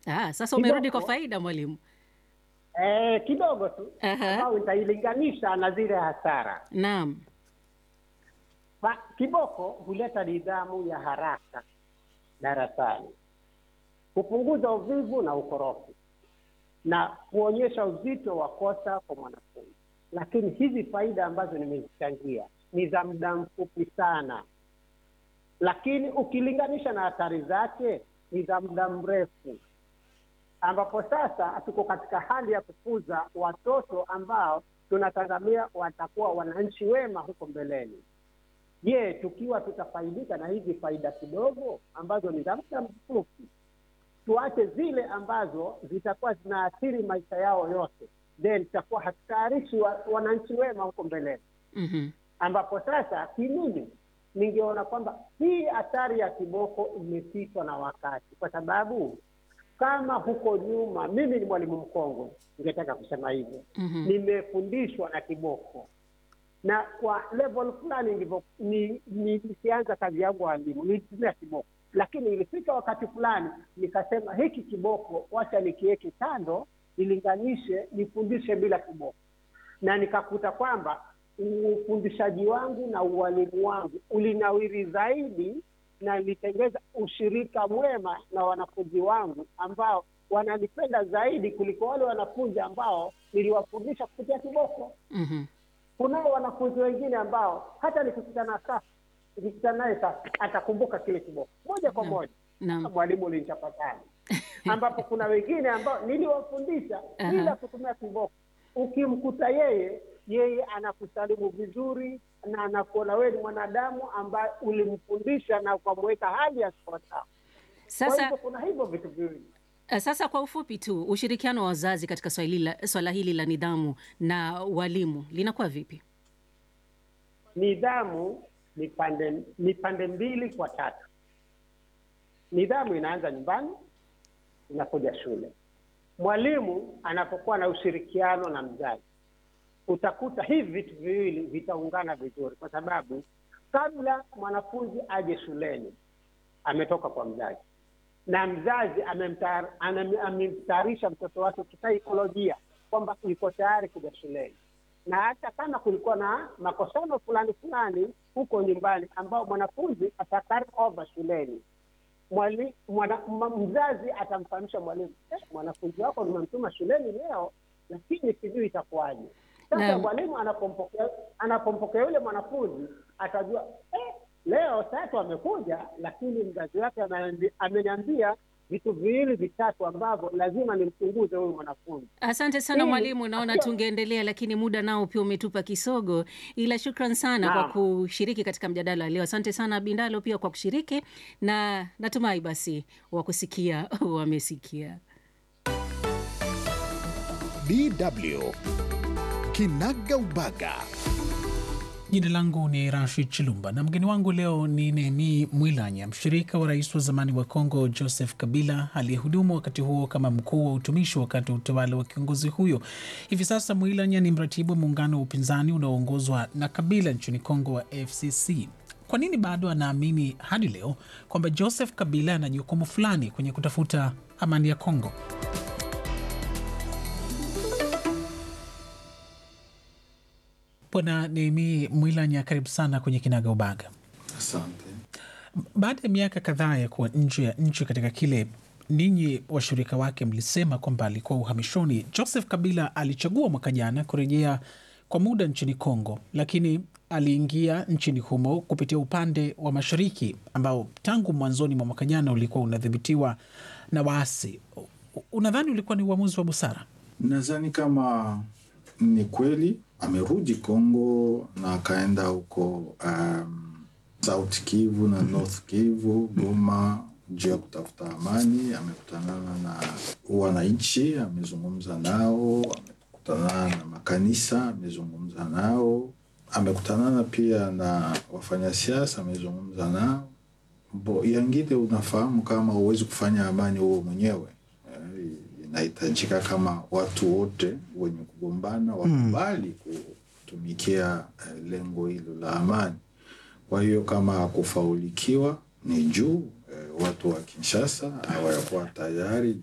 Ah, sasa umerudi kwa kidogo faida mwalimu. eh, kidogo tu Aha. ambao nitailinganisha na zile hasara. Naam. Ba, kiboko huleta nidhamu ya haraka darasani, kupunguza uvivu na ukorofi na kuonyesha uzito wa kosa kwa mwanafunzi. Lakini hizi faida ambazo nimezichangia ni za muda mfupi sana, lakini ukilinganisha na hatari zake ni za muda mrefu, ambapo sasa tuko katika hali ya kukuza watoto ambao tunatazamia watakuwa wananchi wema huko mbeleni. Je, tukiwa tutafaidika na hizi faida kidogo ambazo ni za muda mfupi, tuache zile ambazo zitakuwa zinaathiri maisha yao yote, then tutakuwa hatutayarishi wa, wananchi wema huko mbeleni, Mhm. ambapo sasa kimimi ningeona kwamba hii hatari ya kiboko imepitwa na wakati, kwa sababu kama huko nyuma, mimi ni mwalimu mkongwe, ningetaka kusema hivyo Mhm. nimefundishwa na kiboko na kwa level fulani ndivyo ni- nilianza kazi yangu walimu nilitumia kiboko, lakini ilifika wakati fulani nikasema hiki kiboko wacha nikiweke kando, nilinganishe nifundishe bila kiboko, na nikakuta kwamba ufundishaji wangu na ualimu wangu ulinawiri zaidi na nilitengeza ushirika mwema na wanafunzi wangu ambao wananipenda zaidi kuliko wale wanafunzi ambao niliwafundisha kupitia kiboko. Mhm. Kunao wanafunzi wengine ambao hata nikikutana sasa, nikikutana naye sasa atakumbuka kile kiboko moja kwa Naam. moja, Naam. mwalimu ulinichapa sana, ambapo kuna wengine ambao niliwafundisha Aha. bila kutumia kiboko. Ukimkuta yeye, yeye anakusalimu vizuri na anakuona wewe ni mwanadamu ambaye ulimfundisha na ukamweka hali ya sawasawa. Kwa Sasa hivyo kuna hivyo vitu viwili. Uh, Sasa kwa ufupi tu, ushirikiano wa wazazi katika swala hili la, swala hili la nidhamu na walimu linakuwa vipi? Nidhamu ni pande ni pande mbili kwa tatu. Nidhamu inaanza nyumbani, inakuja shule. Mwalimu anapokuwa na ushirikiano na mzazi, utakuta hivi vitu viwili vitaungana vizuri, kwa sababu kabla mwanafunzi aje shuleni ametoka kwa mzazi na mzazi amemtar- anam- amemtayarisha mtoto wake kisaikolojia kwamba yuko tayari kuja shuleni, na hata kama kulikuwa na makosano fulani fulani huko nyumbani ambao mwanafunzi atakari over shuleni, mwali, mwana, ma- mzazi atamfahamisha mwalimu eh, mwanafunzi wako nimemtuma shuleni leo, lakini sijui itakuwaje. Sasa Naam. mwalimu anapompokea anapompokea yule mwanafunzi atajua eh, leo tatu amekuja, lakini mzazi wake ameniambi- ameniambia vitu viwili vitatu ambavyo lazima nimchunguze huyu mwanafunzi. Asante sana Ili mwalimu, naona akiwa- tungeendelea lakini muda nao pia umetupa kisogo, ila shukran sana kwa Naam. kushiriki katika mjadala leo. Asante sana Bindalo pia kwa kushiriki, na natumai basi wakusikia wamesikia. DW Kinaga Ubaga. Jina langu ni Rashid Chilumba na mgeni wangu leo ni Nehemi Mwilanya, mshirika wa rais wa zamani wa Kongo Joseph Kabila, aliyehudumu wakati huo kama mkuu wa utumishi wakati wa utawala wa kiongozi huyo. Hivi sasa Mwilanya ni mratibu wa muungano wa upinzani unaoongozwa na Kabila nchini Kongo wa FCC. Kwa nini bado anaamini hadi leo kwamba Joseph Kabila ana jukumu fulani kwenye kutafuta amani ya Kongo? Bwana Nehemi Mwilanya, karibu sana kwenye Kinaga Ubaga. Asante. Baada ya miaka kadhaa ya kuwa nje ya nchi katika kile ninyi washirika wake mlisema kwamba alikuwa uhamishoni, Joseph Kabila alichagua mwaka jana kurejea kwa muda nchini Kongo, lakini aliingia nchini humo kupitia upande wa mashariki ambao tangu mwanzoni mwa mwaka jana ulikuwa unadhibitiwa na waasi. U- Unadhani ulikuwa ni uamuzi wa busara? Nadhani kama ni kweli amerudi Kongo na akaenda huko um, South Kivu na North Kivu, Goma juu ya kutafuta amani. Amekutanana na wananchi, amezungumza nao, amekutanana na makanisa, amezungumza nao, amekutanana pia na wafanyasiasa, amezungumza nao. Bo, yangine unafahamu kama huwezi kufanya amani huo mwenyewe Eh, inahitajika kama watu wote wenye kugombana wakubali kutumikia eh, lengo hilo la amani. Kwa hiyo kama kufaulikiwa ni juu eh, watu wa Kinshasa hawakuwa tayari